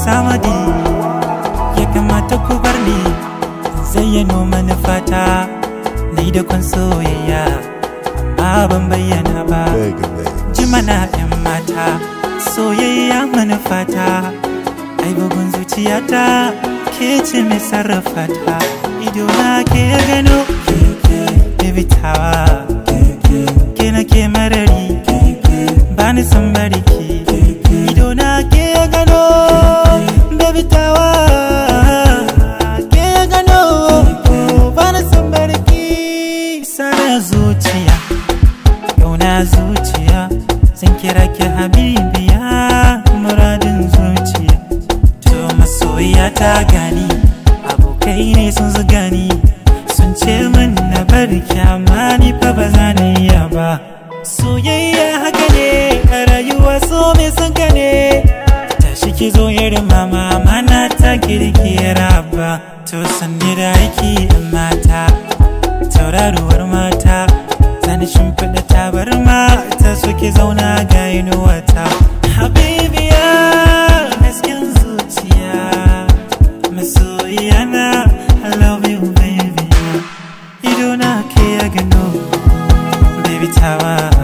samadi ya kamata ku bar ni zayyano manufata na yi da kwan soyayya amma ban bayyana ba Mega Man. ji mana 'yan mata soyayya manufata ai bugun zuciyata ke ce mai sarrafa ta ido na ke gano baby tawa ke na ke marari ba ni san bariki ido na ke gano baby tawa ke gano ba ni san bariki sana zuciya Yauna zuciya zan kira ki habibiya muradin zuciya to masoyiya ta gani abokai ne sun zuga ni sun ce min na bari kyama ni fa ba za na iya ba soyayya haka ne a rayuwa so mai son ka ne tashi ki zo irin mama mana ta kirkira ba to sanni da aiki yan mata tauraruwar mata zani shimfiɗa tabarma ta suke zauna ga inuwata habibiya hasken zuciya masoyiya na I love you baby ido na ke ya gano baby tawa